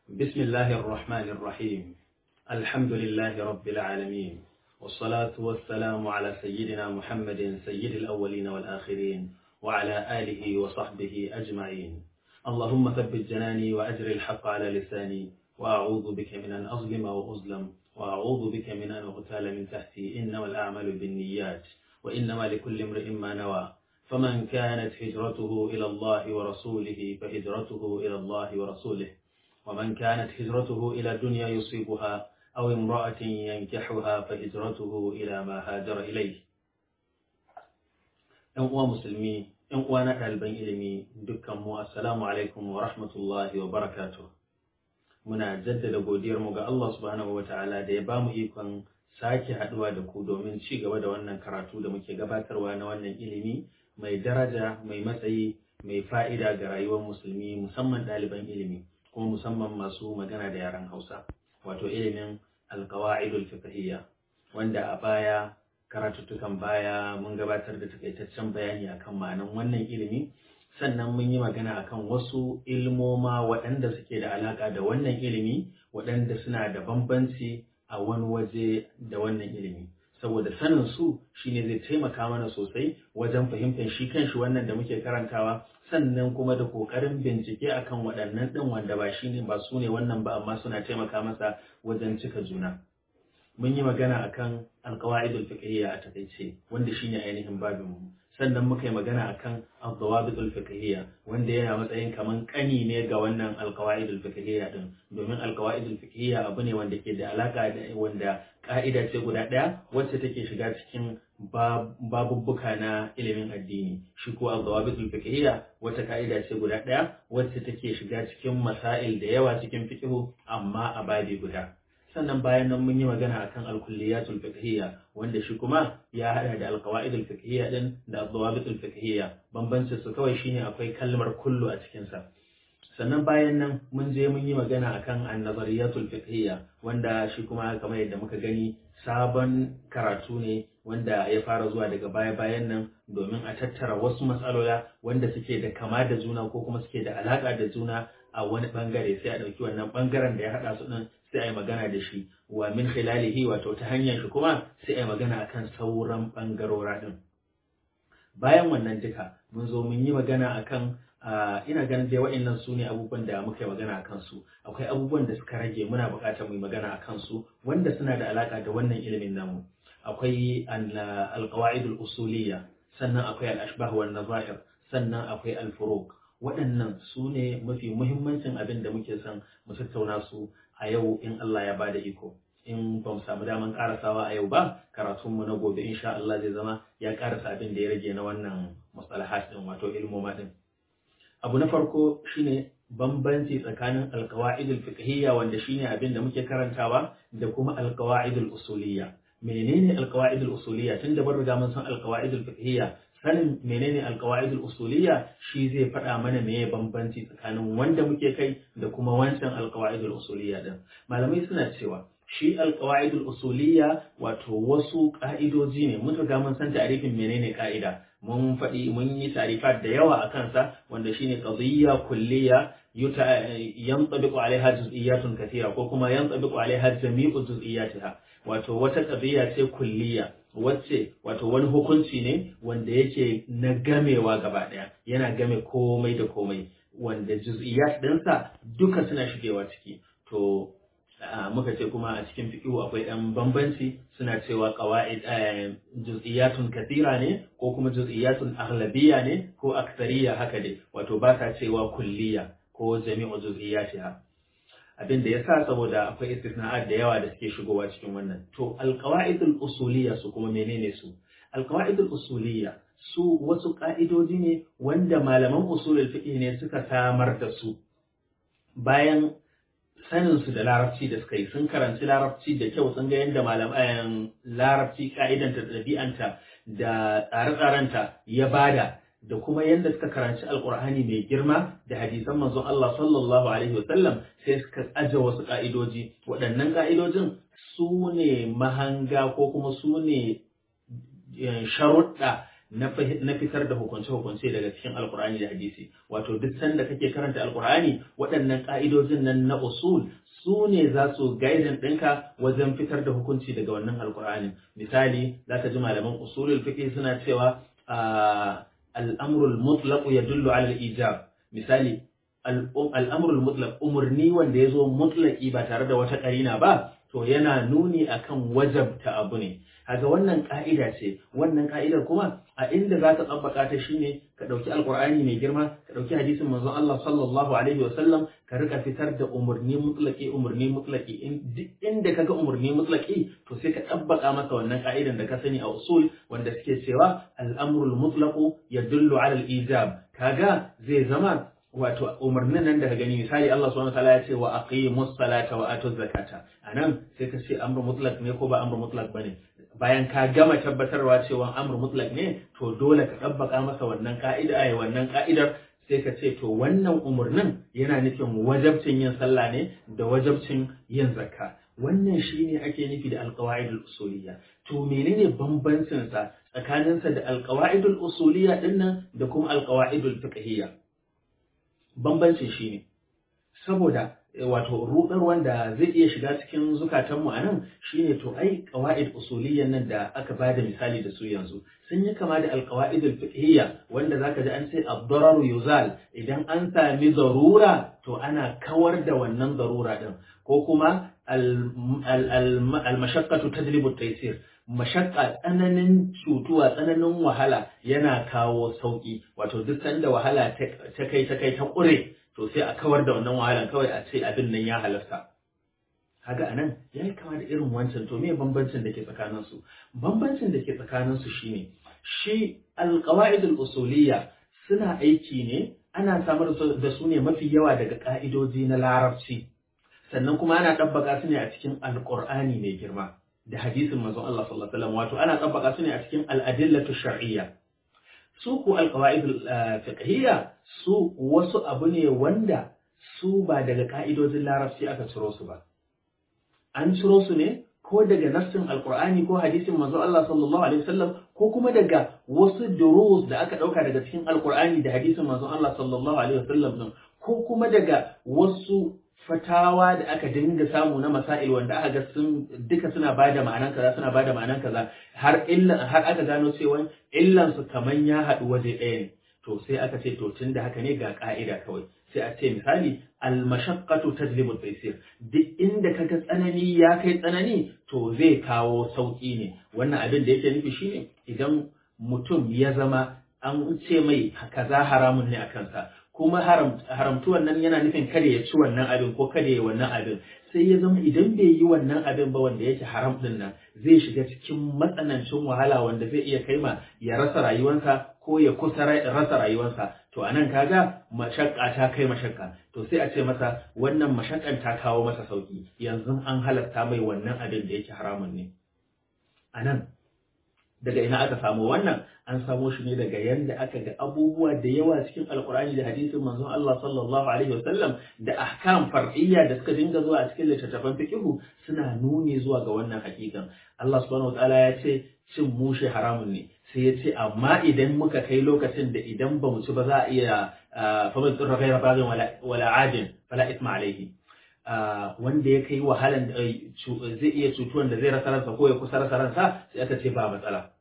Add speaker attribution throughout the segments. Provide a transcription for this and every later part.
Speaker 1: بسم الله الرحمن الرحيم الحمد لله رب العالمين والصلاة والسلام على سيدنا محمد سيد الأولين والآخرين وعلى آله وصحبه أجمعين اللهم ثبت جناني وأجر الحق على لساني وأعوذ بك من أن أظلم وأظلم وأعوذ بك من أن أغتال من تحتي إنما الأعمال بالنيات وإنما لكل امرئ ما نوى فمن كانت هجرته إلى الله ورسوله فهجرته إلى الله ورسوله ومن كانت هجرته إلى الدنيا يصيبها أو امرأة ينكحها فهجرته إلى ما هاجر إليه ‘Yan uwa musulmi, ‘yan uwa na ɗaliban ilimi dukkanmu, Assalamu alaikum wa rahmatullahi wa barakatuh. Muna jaddada godiyarmu ga Allah subhanahu wa ta'ala da ya bamu ikon sake haɗuwa da ku domin ci gaba da wannan karatu da muke gabatarwa na wannan ilimi mai daraja, mai matsayi, mai fa'ida ga rayuwar musulmi musamman ɗaliban ilimi. kuma musamman masu magana da yaren Hausa, wato ilimin alkawa'idul fiqhiyya wanda a baya karatuttukan baya mun gabatar da takaitaccen bayani akan ma'anan wannan ilimi sannan mun yi magana akan wasu ilmoma waɗanda suke da alaƙa da wannan ilimi waɗanda suna da bambanci a wani waje da wannan ilimi saboda sanin su shine zai taimaka mana sosai wajen fahimtar shi kanshi wannan da muke karantawa sannan kuma da kokarin bincike akan waɗannan ɗin wanda ba shi ne ba su ne wannan ba amma suna taimaka masa wajen cika juna mun yi magana akan alqawaidul fiqhiyya a takaice wanda shine ainihin babin mu sannan muka yi magana akan al-dawabitul fiqhiyya wanda yana matsayin kaman kani ne ga wannan alqawaidul fiqhiyya din domin alqawaidul fiqhiyya abu ne wanda ke da alaka da wanda ka'ida ce guda ɗaya wacce take shiga cikin babubbuka na ilimin addini shi ko al-dawabitul fiqhiyya wata ka'ida ce guda ɗaya wacce take shiga cikin masail da yawa cikin fiqhu amma a babi guda sannan bayan nan mun yi magana akan al-kulliyatul fiqhiyya wanda shi kuma ya hada da al-qawaidul fiqhiyya din da al-dawabitul fiqhiyya bambancin su kawai shine akwai kalmar kullu a cikin sa sannan bayan nan mun je mun yi magana akan an-nazariyatul fiqhiyya wanda shi kuma kamar yadda muka gani sabon karatu ne wanda ya fara zuwa daga baya-bayan nan domin a tattara wasu matsalola wanda suke da kama da juna ko kuma suke da alaka da juna a wani bangare sai a ɗauki wannan bangaren da ya haɗa su ɗin sai a yi magana da shi wa min khilalihi wato ta hanyar shi kuma sai a yi magana akan sauran bangarora ɗin bayan wannan duka mun zo mun yi magana akan ina ganin dai wa'annan su ne abubuwan da muka yi magana a kansu akwai abubuwan da suka rage muna buƙatar mu yi magana a kansu wanda suna da alaƙa da wannan ilimin namu akwai alƙawa'idul usuliyya sannan akwai al-ashbah wan nazair sannan akwai al-furuq waɗannan su ne mafi muhimmancin abin da muke son mu tattauna su a yau in Allah ya bada iko in ba mu samu daman karasawa a yau ba karatunmu na gobe insha Allah zai zama ya karasa abin da ya rage na wannan mustalahat din wato ilmoma din abu na farko shine bambanci tsakanin alkawa'idul fiqhiyya wanda shine abin da muke karantawa da kuma alkawa'idul usuliyya menene alkawa'idul usuliyya tun da bar riga mun san alkawa'idul fiqhiyya sanin menene alkawa'idul usuliyya shi zai faɗa mana meye bambanci tsakanin wanda muke kai da kuma wancan alkawa'idul usuliyya din malamai suna cewa shi alkawa'idul usuliyya wato wasu ka'idoji ne mun riga mun san ta'arifin menene ka'ida mun faɗi mun yi tarifat da yawa a kansa wanda shine qadiyya kulliyya yantabiqu alaiha juz'iyyatun kathira ko kuma yantabiqu alaiha jami'u juz'iyyatiha wato wata qadiyya ce kulliyya wacce wato wani hukunci ne wanda yake na gamewa gaba daya yana game komai da komai wanda juz'iyyat ɗinsa duka suna shigewa ciki to muka ce kuma a cikin fiqhu akwai ɗan bambanci suna cewa qawaid juz'iyatun kathira ne ko kuma juz'iyatun aghlabiyya ne ko aktsariya haka dai wato ba ta cewa kulliya ko jami'u juz'iyatiha abin da yasa saboda akwai istisna'at da yawa da suke shigowa cikin wannan to alqawaidul usuliyya su kuma menene su alqawaidul usuliyya su wasu ka'idoji ne wanda malaman usulul fiqh ne suka samar da su bayan saninsu da larabci da suka yi sun karanci larabci da kyau sun ga yadda malaman larabci ka'idanta da ɗabi'anta da tsare-tsarenta ya bada da kuma yadda suka karanci alkur'ani mai girma da hadisan manzon Allah sallallahu alaihi wasallam sai suka aje wasu ka'idoji waɗannan ka'idojin su ne mahanga ko kuma su ne sharuɗa na fitar da hukunce-hukunce daga cikin alkur'ani da hadisi wato duk sanda kake karanta alkur'ani waɗannan ƙa'idojin nan na usul su ne za su gaidin ɗinka wajen fitar da hukunci daga wannan alkur'ani misali za ka ji malaman usulul fiqh suna cewa al'amrul mutlaq yadullu ala al-ijab misali al'amrul mutlaq umurni wanda ya zo mutlaki ba tare da wata ƙarina ba to yana nuni akan wajabta abu ne kaga wannan ka'ida ce wannan ka'idar kuma a inda za ka tsabbaka ta shine ka ɗauki alkur'ani mai girma ka ɗauki hadisin manzon Allah sallallahu alaihi wa sallam ka rika fitar da umurni mutlaki umurni mutlaki duk inda kaga umurni mutlaki to sai ka tsabbaka masa wannan ka'idan da ka sani a usul wanda suke cewa al-amrul mutlaqu yadullu ala al-ijab kaga zai zama wato umarnin nan daga gani misali Allah subhanahu wataala ya ce wa aqimus salata wa atuz zakata anan sai ka ce amru mutlaq ne ko ba amru mutlaq bane bayan ka gama tabbatarwa cewa amru mutlaq ne to dole ka tabbaka masa wannan ka'ida ai wannan ka'idar sai ka ce to wannan umarnin yana nufin wajabcin yin sallah ne da wajabcin yin zakka wannan shine ake nufi da alqawaidul usuliyya to menene bambancin sa tsakaninsa da alqawaidul usuliyya dinnan da kuma alqawaidul fiqhiyya bambancin shi ne saboda wato rudar wanda zai iya shiga cikin zukatanmu a nan shine to ai qawaid usuliyyan nan da aka bada misali da su yanzu sun yi kama da alqawaid alfiqhiyya wanda zaka ji an ce ad-darar yuzal idan an sami zarura to ana kawar da wannan zarura din ko kuma al-mashaqqatu tajlibu at-taysir mashakka tsananin cutuwa tsananin wahala yana kawo sauki wato duk sanda wahala ta kai ta kai ta ƙure to sai a kawar da wannan wahalan kawai a ce abin nan ya halarta kaga anan ya yi kama da irin wancan to me bambancin da ke tsakanin su bambancin da ke tsakanin su shine shi alqawaid usuliyya suna aiki ne ana samar da su ne mafi yawa daga ka'idoji na larabci sannan kuma ana ɗabbaka su ne a cikin alƙur'ani mai girma da hadisin manzon Allah sallallahu alaihi wasallam wato ana tabbaka su ne a cikin al-adillatu shar'iyya su ku al-qawaid fiqhiyya su wasu abu ne wanda su ba daga ka'idojin larabci aka ciro su ba an ciro su ne ko daga nassin alqur'ani ko hadisin manzon Allah sallallahu alaihi wasallam ko kuma daga wasu durus da aka dauka daga cikin alqur'ani da hadisin manzon Allah sallallahu alaihi wasallam ko kuma daga wasu fatawa da aka dinga samu na masail wanda aka ga sun duka suna bada ma'anan kaza suna bada ma'anan kaza har illa har aka gano cewa illan su kaman ya haɗu waje ɗaya ne to sai aka ce to tunda haka ne ga ka'ida kawai sai a ce misali al mashaqqatu tajlibu taysir duk inda kaga tsanani ya kai tsanani to zai kawo sauki ne wannan abin da yake nufi shine idan mutum ya zama an ce mai kaza haramun ne a kansa kuma haramtuwan nan yana nufin kada ya ci wannan abin ko kada ya wannan abin sai ya zama idan bai yi wannan abin ba wanda yake haram din nan zai shiga cikin matsanancin wahala wanda zai iya kai ma ya rasa rayuwarsa ko ya kusa rasa rayuwarsa to anan kaga mashakka ta kai mashakka to sai a ce masa wannan mashakkan ta kawo masa sauki yanzu an halatta mai wannan abin da yake haramun ne anan daga ina aka samu wannan an samo shi ne daga yanda aka ga abubuwa da yawa cikin alkur'ani da hadisin manzon Allah sallallahu alaihi wasallam da ahkam far'iyya da suka dinga zuwa a cikin littattafan fiqhu suna nuni zuwa ga wannan hakikan Allah subhanahu wataala ya ce cin mushe haramun ne sai ya ce amma idan muka kai lokacin da idan ba mu ci ba za a iya famin tsirra gaira bagin wala adin fala isma alaihi wanda ya kai wahalan zai iya cutuwan da zai rasa ransa ko ya kusa rasa ransa sai aka ce ba matsala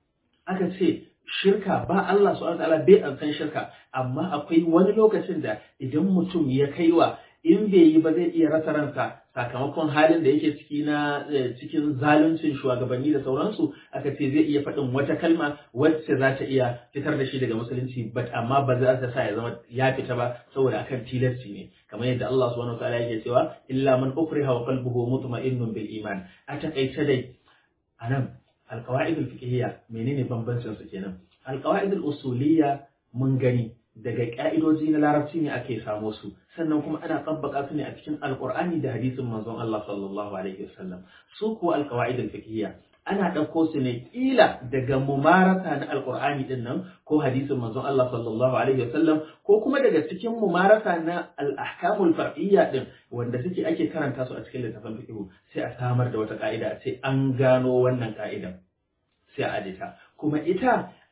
Speaker 1: aka ce shirka ba Allah subhanahu wataala bai an san shirka amma akwai wani lokacin da idan mutum ya kaiwa in bai yi ba zai iya rasa ransa sakamakon halin da yake ciki na cikin zaluncin shugabanni da sauransu aka ce zai iya faɗin wata kalma wacce za ta iya fitar da shi daga musulunci but amma ba za ta sa ya zama ya fita ba saboda akan tilasci ne kamar yadda Allah subhanahu wataala yake cewa illa man ukriha wa qalbuhu mutma'innun bil iman a takaice dai anan alqawaid al fiqhiyya menene bambancin su kenan alqawaid al usuliyya mun gani daga ƙa'idoji na larabci ne ake samo su sannan kuma ana tabbaka su ne a cikin alƙur'ani da hadisin manzon Allah sallallahu alaihi wasallam su kuwa alƙawaid al-fiqhiyya ana ɗauko su ne ƙila daga mumarasa na alƙur'ani din nan ko hadisin manzon Allah sallallahu alaihi wasallam ko kuma daga cikin mumarasa na al-ahkamul far'iyya din wanda suke ake karanta su a cikin littafin fiqh sai a samar da wata ƙa'ida a ce an gano wannan ƙa'idan sai a adita kuma ita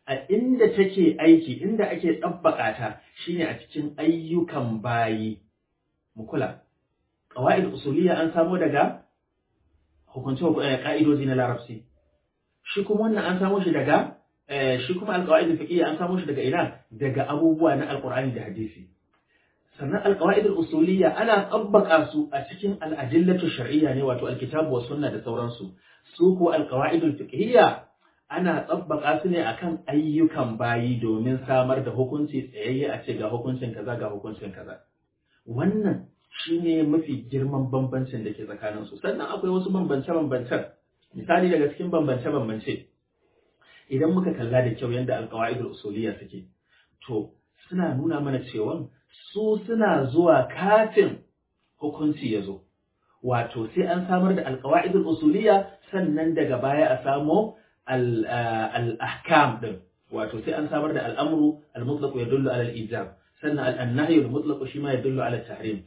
Speaker 1: a inda take aiki inda ake tsabbaka ta shine a cikin ayyukan bayi mu kula qawaid usuliyya an samo daga hukunce ka'idoji na larabci shi kuma wannan an samo shi daga shi kuma alqawaid fiqhiyya an samo shi daga ina daga abubuwa na alqur'ani da hadisi sannan alqawaid usuliyya ana tsabbaka su a cikin al'adillatu shar'iyya ne wato alkitabu wa sunna da sauransu su ko alqawaid fiqhiyya ana tsabbaka su ne akan ayyukan bayi domin samar da hukunci tsayayye a ce ga hukuncin kaza ga hukuncin kaza wannan shine mafi girman bambancin da ke tsakanin su sannan akwai wasu bambance-bambancen misali daga cikin bambance-bambance idan muka kalla da kyau yadda alqawaidul usuliyya suke to suna nuna mana cewa su suna zuwa kafin hukunci ya zo wato sai an samar da alqawaidul usuliyya sannan daga baya a samo al-ahkam din wato sai an samar da al'amru al-mutlaq yadullu ala al-ijab sannan al-nahy al-mutlaq shi ma yadullu ala at-tahrim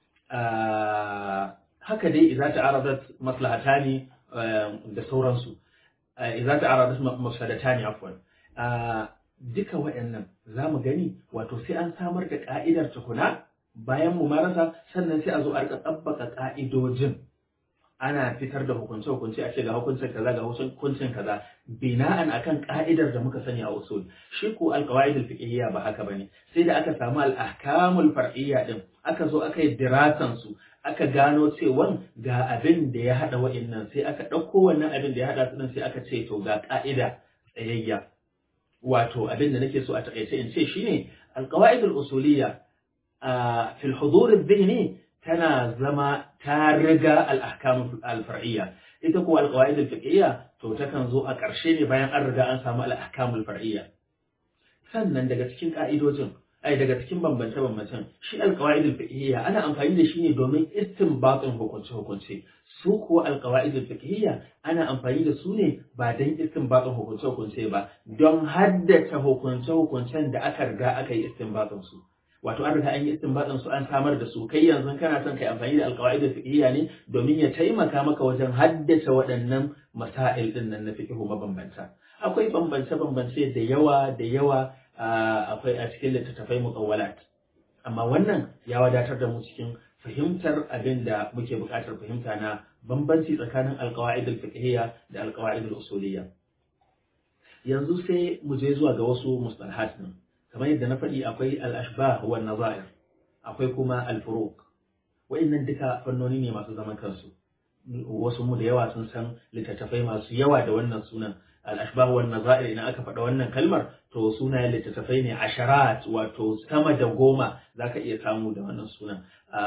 Speaker 1: haka dai idza ta'aradat maslahatani da sauransu idza ta'aradat mafsadatani afwan duka waɗannan zamu gani wato sai an samar da ka'idar tukuna bayan mu marasa sannan sai a zo a rika tsabbaka ka'idojin ana fitar da hukunce-hukunce a ce ga hukuncin kaza ga hukuncin kaza bina'an akan ka'idar da muka sani a usul shi ko alqawaid alfiqhiyya ba haka bane sai da aka samu al-ahkamul far'iyya din aka zo aka yi dirasan su aka gano cewa ga abin da ya hada wa'annan sai aka dauko wannan abin da ya hada su din sai aka ce to ga ka'ida tsayayya wato abin da nake so a takaice in ce shine alqawaid al-usuliyya fi al-hudur adh-dhihni tana zama ta riga al'ahkamun alfar'iyya ita kuwa alƙawa'id al-fiqhiyya to takan zo a ƙarshe ne bayan an riga an samu al'ahkamul far'iyya sannan daga cikin ka'idojin ai daga cikin bambance bambancen shi alƙawa'id al-fiqhiyya ana amfani da shi ne domin istinbatin hukunce hukunce su kuwa alƙawa'id al-fiqhiyya ana amfani da su ne ba don istinbatin hukunce hukunce ba don haddace hukunce hukuncen da aka riga aka yi istinbatin su wato an riga an yi istinbatin su an samar da su kai yanzu kana son kai amfani da alqawaid fiqhiyya ne domin ya taimaka maka wajen haddace waɗannan masail din nan na fiqhu mabambanta akwai bambance bambance da yawa da yawa akwai a cikin littattafai mutawwalat amma wannan ya wadatar da mu cikin fahimtar abin da muke buƙatar fahimta na bambanci tsakanin alqawaid fiqhiyya da alqawaid usuliyya yanzu sai mu je zuwa ga wasu mustalahat din kamar yadda na faɗi akwai al'ashbah wa nazair akwai kuma al-furuq wa'annan duka fannoni ne masu zaman kansu wasu mu da yawa sun san littattafai masu yawa da wannan sunan al-ashbah wa nazair idan aka faɗa wannan kalmar to sunayen littattafai ne asharat wato sama da goma zaka iya samu da wannan sunan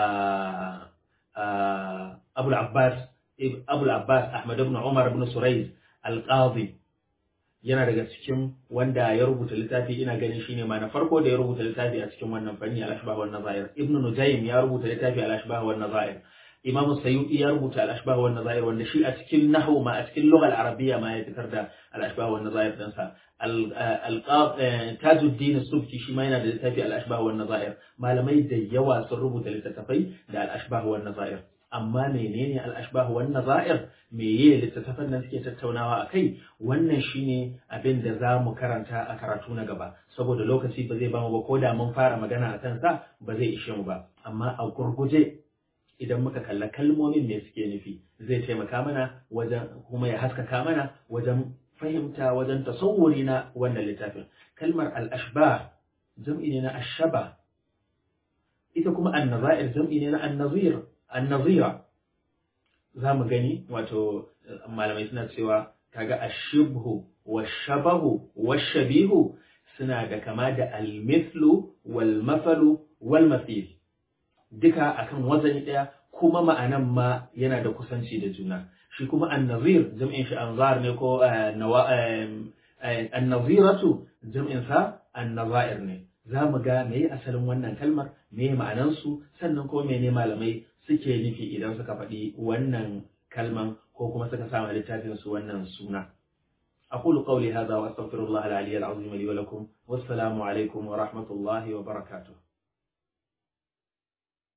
Speaker 1: Abul Abbas Abul Abbas Ahmad ibn Umar ibn Surayz al-Qadi yana daga cikin wanda ya rubuta littafi ina ganin shine ma na farko da ya rubuta littafi a cikin wannan fanni al-ashbah wan nazair ibnu nujaym ya rubuta littafi al-ashbah wan nazair imam sayyidi ya rubuta al-ashbah wan nazair wanda shi a cikin nahwu ma a cikin lugha al-arabiyya ma ya fitar da al-ashbah wan nazair din sa tajuddin subki shi ma yana da littafi al-ashbah wan nazair malamai da yawa sun rubuta littattafai da al-ashbah wan nazair amma menene al-ashbah wan nazair meye littattafan nan suke tattaunawa a kai wannan shine abin da za mu karanta a karatu na gaba saboda lokaci ba zai bamu ba ko da mun fara magana a kansa ba zai ishe mu ba amma a gurguje idan muka kalla kalmomin me suke nufi zai taimaka mana wajen kuma ya haskaka mana wajen fahimta wajen tasawuri na wannan littafin kalmar al-ashbah jam'i ne na ashaba ita kuma an-nazair jam'i ne na an-nazir an-nazira za mu gani wato malamai suna cewa kaga ashibhu washabahu washabihu suna da kama da almithlu wal mafalu wal mathil duka akan wazani daya kuma ma'anan ma yana da kusanci da juna shi kuma annazir jam'in shi anzar ne ko annaziratu jam'in sa annazair ne za mu ga me asalin wannan kalmar me ma'anansu sannan kuma mene malamai suke nufi idan suka faɗi wannan kalman ko kuma suka sama littafin su wannan suna أقول قولي هذا وأستغفر الله العلي العظيم لي ولكم والسلام عليكم ورحمة الله وبركاته